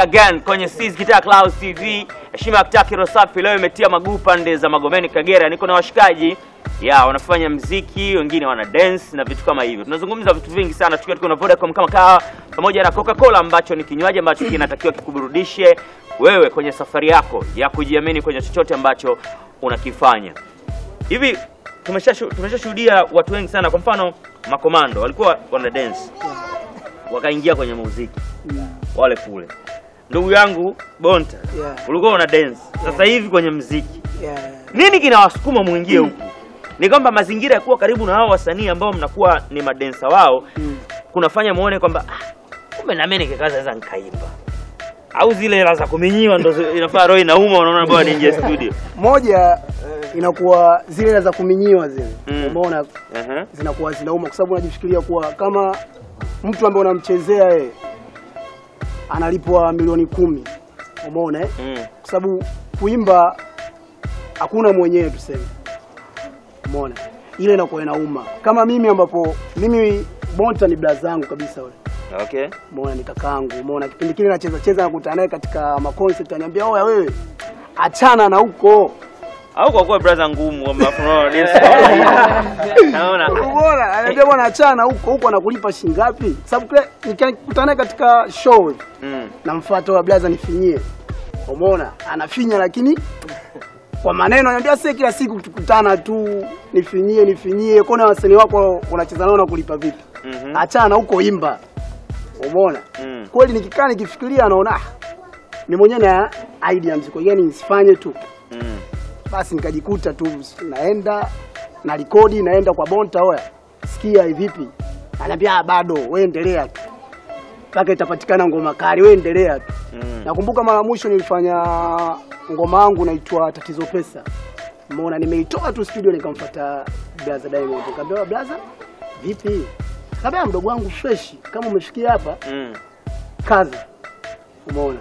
again kwenye Sis Guitar Clouds TV. Heshima ya Kitaki Rosafi leo imetia maguu pande za Magomeni Kagera. Niko na washikaji ya wanafanya mziki, wengine wana dance na vitu kama hivyo. Tunazungumza vitu vingi sana tukiwa tuko na Vodacom kama kawa pamoja na Coca-Cola ambacho ni kinywaji ambacho kinatakiwa kikuburudishe wewe kwenye safari yako ya kujiamini kwenye chochote ambacho unakifanya. Hivi tumeshashu- tumeshashuhudia watu wengi sana, kwa mfano makomando walikuwa wana dance wakaingia kwenye muziki wale kule. Ndugu yangu Bonta, Yeah. ulikuwa una dance, sasa hivi kwenye muziki, Yeah. nini kinawasukuma muingie huku? Ni kwamba mazingira ya kuwa karibu na hao wasanii ambao mnakuwa ni madensa wao kunafanya muone kwamba ah, kumbe na mimi nikikaza naweza nikaimba, au zile hela za kuminyiwa ndo zi- inafaa roho inauma, unaona bwana ninje studio. Moja inakuwa zile hela za kuminyiwa zile, Mm. umeona, Aha. zinakuwa zinauma, kwa sababu unajifikiria kuwa kama mtu ambaye unamchezea yeye analipwa milioni kumi, umeona eh? Mm. kwa sababu kuimba hakuna mwenyewe tuseme, umeona, ile inakuwa inauma. Kama mimi ambapo mimi Bonta ni blaza zangu kabisa yule Okay. Umeona ni kakaangu, umeona kipindi kile nacheza cheza nakutana naye katika ma concert ananiambia, "Oya wewe, achana na huko." Au kwa kuwa brother ngumu kwamba unaona dance. Naona. Umeona? Ananiambia bwana, achana na huko, huko anakulipa shilingi ngapi? Sababu kile nikikutana naye katika show Mm. namfuata wa blaza nifinyie. Umeona? Anafinya lakini kwa maneno ananiambia sasa kila siku tukutana tu nifinyie nifinyie, kona wasanii wako unacheza nao na kulipa vipi? Mhm. Achana na huko, imba. Umeona? Mm. kweli nikikaa nikifikiria naona ah, ni mwenyewe na idea mziko gani nisifanye tu Mm. basi nikajikuta tu naenda na rekodi naenda kwa Bonta oya sikia hivi vipi ananiambia "Ah, bado wewe endelea tu mpaka itapatikana ngoma kali wewe endelea tu Mm. nakumbuka mara mwisho nilifanya ngoma yangu naitwa tatizo pesa umeona nimeitoa tu studio nikamfuata Blaza Diamond nikamwambia Blaza vipi kabla mdogo wangu fresh kama umefikia hapa Mm. kazi umeona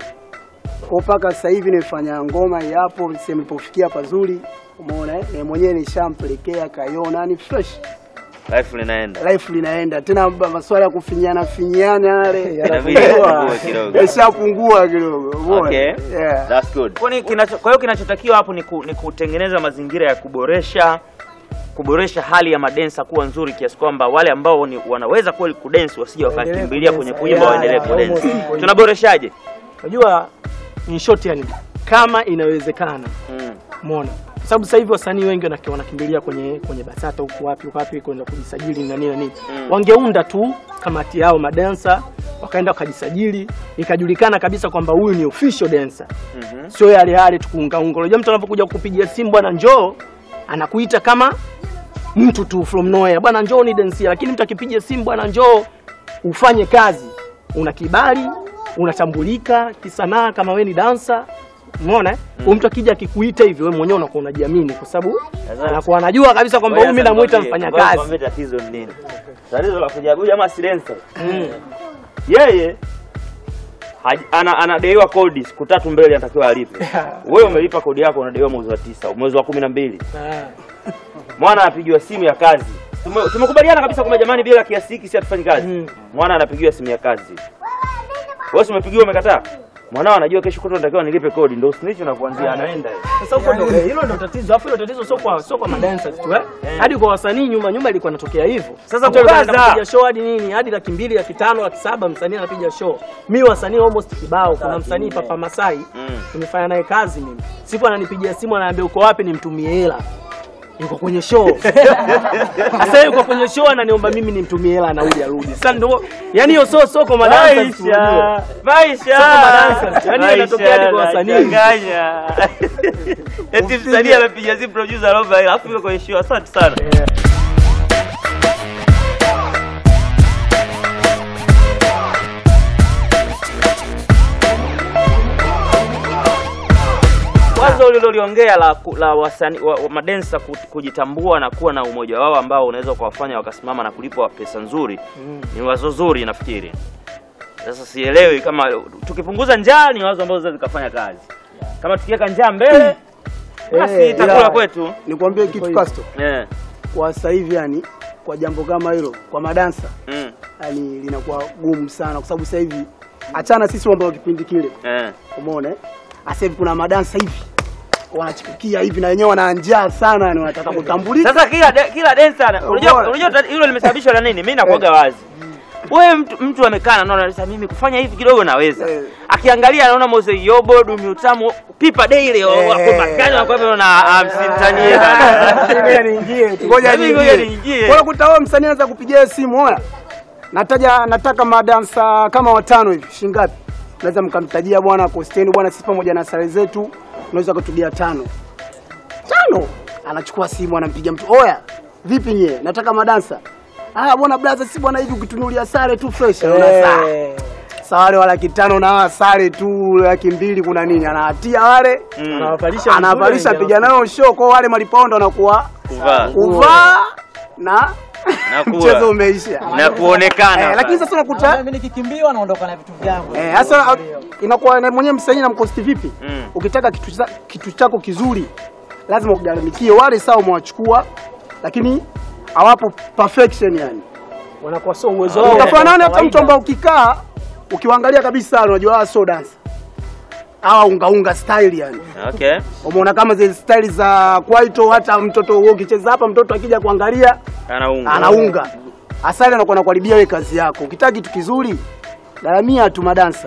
kwa mpaka sasa hivi nimefanya ngoma hii hapo sehemu ilipofikia pazuri umeona eh? na mwenyewe nishampelekea kaiona ni fresh Life linaenda. life linaenda tena ba- maswala ya kufinyana finyana yale Inabidi yanapungua yapungue kidogo. yashapungua kidogo umeona Okay. yeah. That's good. Kwa hiyo kinacho, kwa hiyo kinachotakiwa hapo ni, ku, ni kutengeneza mazingira ya kuboresha kuboresha hali ya madensa kuwa nzuri kiasi kwamba wale ambao ni, wanaweza kweli kudensi wasije wakakimbilia kwenye kuimba Yeah, waendelee yeah, kudensi. almost. Tunaboreshaje? Unajua in short yani kama inawezekana Mm. umeona kwa sababu sasa hivi wasanii wengi wanaki- wanakimbilia kwenye kwenye BASATA huku wapi huku wapi kwenda kujisajili na nini na nini Mm. wangeunda tu kamati yao madansa wakaenda wakajisajili ikajulikana kabisa kwamba huyu ni official dancer Mhm. sio yale yale tukuungaunga unajua mtu anapokuja kukupigia simu bwana njoo anakuita kama mtu tu from nowhere bwana njoo ni densia lakini mtu akipiga simu bwana njoo ufanye kazi una kibali unatambulika kisanaa kama we ni dansa umeona mm. mtu akija akikuita hivyo wewe mwenyewe unakuwa unajiamini kwa sababu Sasa- anakuwa anajua kabisa kwamba huyu mimi namuita mfanya kazi Nikwambie Tatizo ni nini? Tatizo la kuja huyu jamaa si dancer. Yeye haj- ana anadaiwa kodi siku tatu mbele anatakiwa alipe. Wewe umelipa kodi yako unadaiwa mwezi wa tisa, mwezi wa kumi na mbili. Ah. Mwana anapigiwa simu ya kazi. Tume- Tumekubaliana kabisa kwamba jamani, bila kiasi hiki si hatufanyi kazi. Mm. Mwana anapigiwa simu ya kazi. Wewe si umepigiwa umekataa? Mwanao anajua kesho kutwa natakiwa nilipe kodi, ndio snitch na kuanzia anaenda. Sasa huko ndo eh, hilo ndo tatizo. Alafu hilo tatizo sio kwa sio kwa madancers tu eh. Hadi kwa wasanii nyuma nyuma ilikuwa inatokea hivyo. Sasa Mtu alikuwa kukaza. anapiga show hadi nini? Hadi laki mbili, laki tano, laki saba msanii anapiga show. Mimi wasanii almost kibao. Kuna msanii Papa Masai Mm. nimefanya naye kazi mimi. Siku ananipigia simu ananiambia uko wapi nimtumie hela. Yuko kwenye show. Sasa yuko kwenye show ananiomba mimi nimtumie hela anarudi arudi. Sasa ndio yani hiyo sio soko madancers. unajua. Maisha. Soko madancers. Yaani inatokea hadi kwa wasanii. Nachanganya. Eti msanii amepiga simu producer anaomba hela, alafu yuko kwenye show. Asante sana. Wazo uliloliongea la, ku- la wasani, wa, wa madensa ku- kujitambua na kuwa na umoja wao ambao unaweza kuwafanya wakasimama na kulipwa pesa nzuri ni wazo zuri nafikiri. Sasa sielewi kama tukipunguza njaa ni wazo ambalo zinaweza zikafanya kazi. Kama tukiweka njaa mbele basi Eh, itakula ila- kwetu. nikwambie kitu Casto Eh. kwa sasa hivi yani kwa jambo kama hilo kwa madansa Mm. yani linakuwa gumu sana kwa sababu sasa hivi achana sisi mambo ya kipindi kile, Eh. umeona eh? Sasa hivi kuna madansa hivi wanachipukia hivi na wenyewe wana njaa sana, yani wanataka kutambulika. Sasa kila de, kila dancer unajua Bora. unajua tati- hilo limesababishwa na nini? Mimi nakuaga wazi. Wewe mtu, mtu amekaa na anaona sasa mimi kufanya hivi kidogo naweza. Eh. Akiangalia anaona Mose Yobo, Dumi Utamu, Pipa Daily Eh. wako magani wako hivyo na amsimtanie bana. Ngoja niingie tu. Ngoja Mimi ngoja niingie. niingie. Kwa kuta wewe msanii anaweza kupigia simu oya. Nataja nataka madansa kama watano hivi. Shilingi ngapi? Naweza mkamtajia bwana Kosteni bwana sisi pamoja na sare zetu unaweza kutugia tano. Tano. Anachukua simu anampigia mtu. Oya, vipi nyie? Nataka madansa. Ah bwana blaza si bwana hivi ukitunulia sare tu fresh. Unaona saa. Sawa wale wa laki tano na hawa sare tu laki mbili kuna nini? Anawatia wale Mm. Anawavalisha anavalisha vizuri, piga nao show kwa wale malipondo wanakuwa Kuvaa. kuvaa na Na kuwa. mchezo umeisha. Na kuonekana. Eh, lakini sasa unakuta mimi nikikimbiwa naondoka na vitu vyangu. eh, sasa inakuwa na mwenyewe msanii na mkosti vipi? Mm. Ukitaka kitu, cha- kitu chako kizuri lazima ugaramikie. Wale sawa umewachukua, lakini hawapo perfection yani. wanakuwa sio uwezo wao. Utafanana hata Kawaida. mtu ambao ukikaa ukiwaangalia kabisa unajua hawa sio dancer. Hawa unga unga style yani. Okay. Umeona kama zile style za kwaito, hata mtoto wewe ukicheza hapa, mtoto akija kuangalia Anaunga. anaunga. Asali anakuwa anakuharibia wewe kazi yako. Ukitaka kitu kizuri, garamia tu madansa.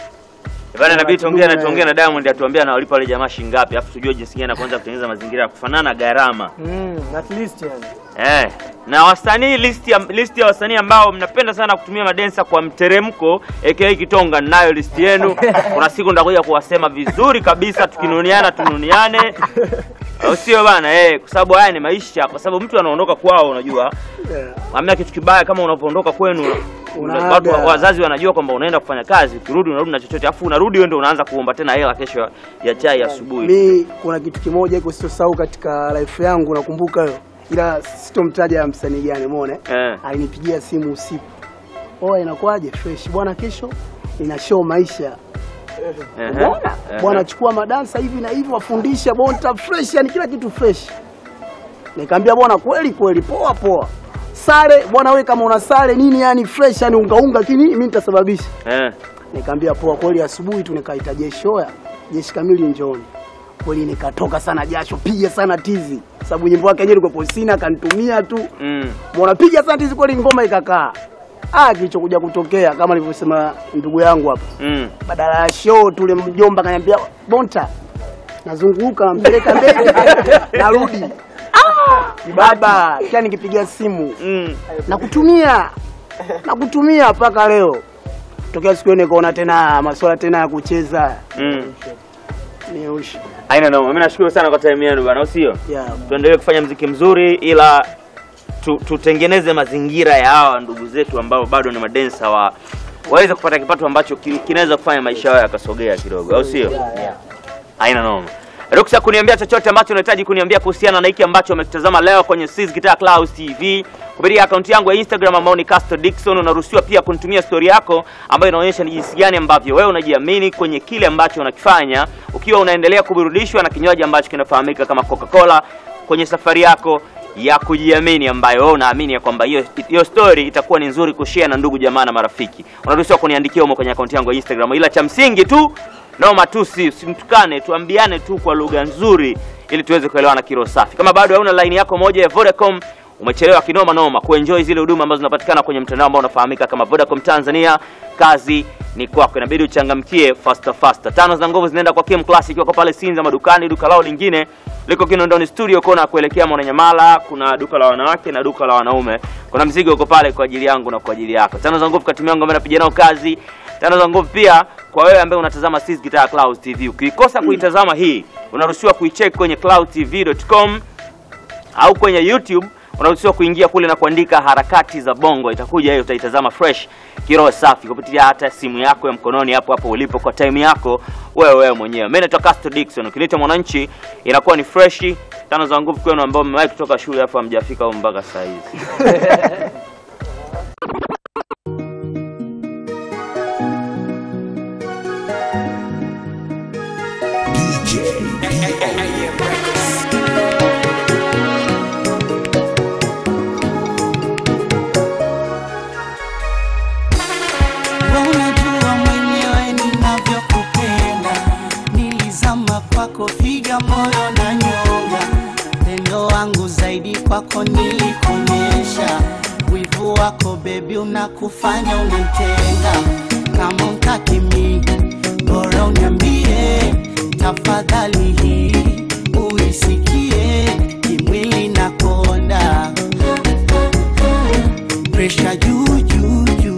Bana inabidi tuongee na Eh. tuongee na Diamond atuambie anawalipa wale jamaa shilingi ngapi, afu tujue jinsi gani anaanza kutengeneza mazingira ya kufanana gharama. Mm, at least yani. Eh, na wasanii list ya list ya wasanii ambao mnapenda sana kutumia madensa kwa mteremko aka Kitonga, ninayo list yenu. Kuna siku ndakuja kuwasema vizuri kabisa, tukinuniana tununiane, au sio bana? Eh, kwa sababu haya ni maisha, kwa sababu mtu anaondoka kwao, unajua hamna kitu kibaya kama unapoondoka kwenu Unaaga. watu wa- wazazi wanajua kwamba unaenda kufanya kazi, ukirudi unarudi na chochote, afu unarudi wewe ndio unaanza kuomba tena hela kesho ya chai asubuhi. Mi kuna kitu kimoja iko sitosahau katika life yangu, nakumbuka hiyo, ila sitomtaja msanii gani, umeona Eh. alinipigia simu usiku, oa, inakuwaje? Fresh bwana, kesho nina show maisha Ehe. Umeona? Ehe. Bwana chukua madansa hivi na hivi wafundisha bonta fresh, yani kila kitu fresh. Nikamwambia bwana, kweli kweli, poa poa. Sare bwana, wewe kama una sare nini, yani fresh, yani unga unga, lakini mimi nitasababisha. Eh. Nikamwambia poa kweli. Asubuhi tu nikaita jeshi, oya jeshi kamili njooni. Kweli nikatoka sana jasho, piga sana tizi, sababu nyimbo yake yenyewe ilikuwa posina, akanitumia tu Mm. Mbona piga sana tizi kweli, ngoma ikakaa. Ah, kilichokuja kutokea kama alivyosema ndugu yangu hapa Mm. badala ya show tule mjomba kaniambia bonta nazunguka nampeleka mbele narudi ah, baba kia nikipiga simu Mm. nakutumia nakutumia mpaka leo tokea siku hiyo nikaona tena masuala tena ya kucheza Mm. ni ushi Haina noma. Mimi nashukuru sana kwa time yenu bwana, au sio? yeah. Tuendelee kufanya mziki mzuri ila tu, tutengeneze mazingira ya hawa ndugu zetu ambao bado ni madensa wa waweze kupata kipato ambacho ki- kinaweza kufanya maisha yao yakasogea kidogo, au sio? Haina noma. Ruksa kuniambia chochote ambacho unahitaji kuniambia kuhusiana na hiki ambacho umekitazama leo kwenye Sis Guitar Clouds TV kupitia akaunti yangu ya Instagram ambao ni Castro Dickson. Unaruhusiwa pia kunitumia story yako ambayo inaonyesha ni jinsi gani ambavyo wewe unajiamini kwenye kile ambacho unakifanya, ukiwa unaendelea kuburudishwa na kinywaji ambacho kinafahamika kama Coca-Cola kwenye safari yako ya kujiamini ambayo wewe unaamini ya kwamba hiyo hiyo story itakuwa ni nzuri kushare na ndugu jamaa na marafiki. Unaruhusiwa kuniandikia humo kwenye akaunti yangu ya Instagram, ila cha msingi tu noma tu, si simtukane, tuambiane tu kwa lugha nzuri ili tuweze kuelewana kiro safi. Kama bado hauna line yako moja ya Vodacom, umechelewa kinoma noma kuenjoy zile huduma ambazo zinapatikana kwenye mtandao ambao unafahamika kama Vodacom Tanzania. Kazi ni kwako, inabidi uchangamkie faster faster. Tano za nguvu zinaenda kwa Kim Classic, wako pale Sinza madukani. Duka lao lingine liko Kinondoni Studio kona kuelekea Mwananyamala. Kuna duka la wanawake na duka la wanaume. Kuna mzigo uko pale kwa ajili yangu na kwa ajili yako. Tano za nguvu katimu yangu ambaye napiga nao kazi. Tano za nguvu pia kwa wewe ambaye unatazama Sis Guitar Clouds TV. Ukikosa kuitazama hii, unaruhusiwa kuicheck kwenye cloudtv.com au kwenye YouTube unaruhusiwa kuingia kule na kuandika harakati za bongo, itakuja hiyo, utaitazama fresh kiroho safi kupitia hata simu yako ya mkononi hapo hapo ulipo kwa time yako wewe wewe mwenyewe. Mimi naitwa Castro Dickson, ukileta mwananchi inakuwa ni fresh. Tano za nguvu kwenu ambao mmewahi kutoka shule afu hamjafika huko mpaka saa hizi. Unajua mwenyewe upendo wangu zaidi kwako nilikuonyesha wivu wako bebi unakufanya unantenga kama utakimi bora uniambie tafadhali hii uisikie kimwili na konda presha juu juu juu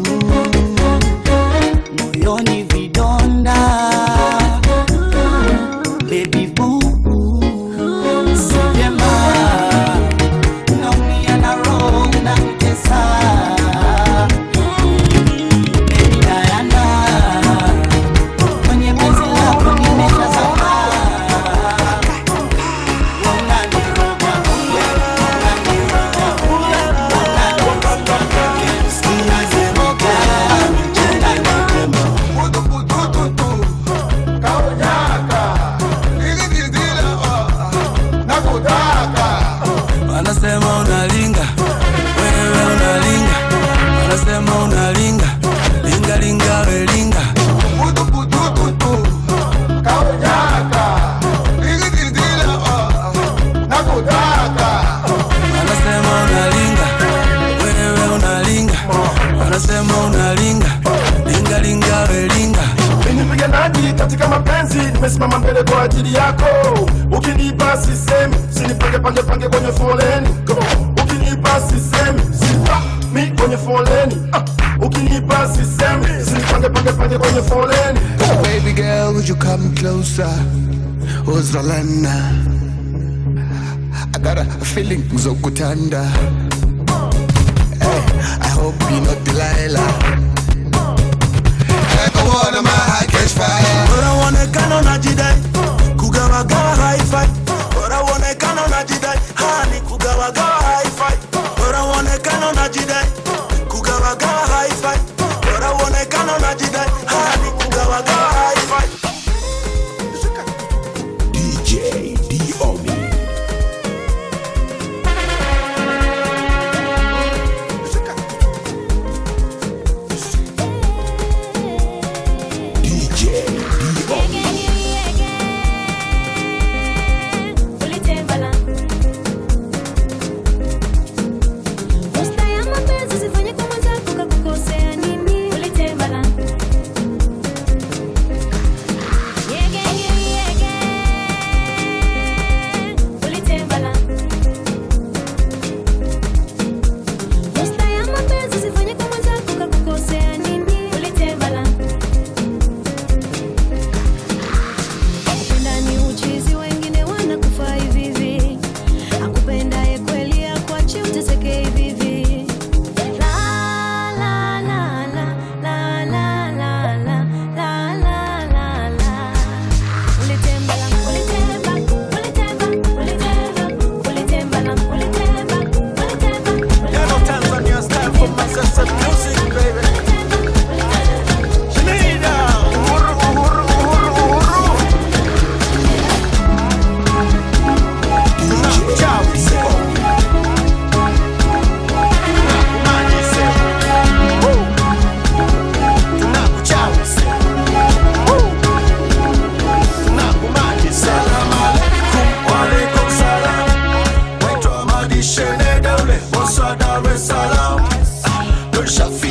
moyoni vidonda baby boo si vyema naumia na roho unanitesa baby Diana kwenye penzi lako nimeshazama unaniroga unaniroga Wanasema unalinga, wewe unalinga, wanasema unalinga, linga linga we linga. Wanasema unalinga, wewe unalinga, wanasema unalinga, linga linga we linga. Mimi mpiganaji katika mapenzi, nimesimama mbele kwa ajili yako. Ukinipa sisemi, sinipange pange pange kwenye foleni. Ukinipa sisemi, sipa mi kwenye foleni. Ah, Ukinipa sisemi, sinipange pange pange kwenye foleni. Baby girl, would you come closer? Uzalana. I got a feeling Zokutanda. Hey, I hope you're not Delilah. Everyone my heart catch fire. Bora uonekana unajidai kugawagawa haifai. Bora uonekana unajidai hani kugawagawa haifai. Bora uonekana unajidai kugawagawa haifai. Bora uonekana unajidai hani kugawagawa haifai. DJ Diomi. DJ Diomi. Ulitembala. Posta ya mapenzi sifanye kwa mwenzako kakukosea nini? Ulitembala. Yege, yege, yege. Ulitembala. Posta ya mapenzi sifanye kwa mwenzako kakukosea nini? Ulitembala. Kupenda ni uchizi, wengine wanakufa hivi hivi. Akupendaye kweli akuache uteseke hivi hivi. La, la, la, la, la, la, la, la, la, la, la, la. Ulitembala, ulitemba, ulitemba, ulitemba, ulitembala, ulitemba, ulitemba, Dar es Salaam, Don Shafi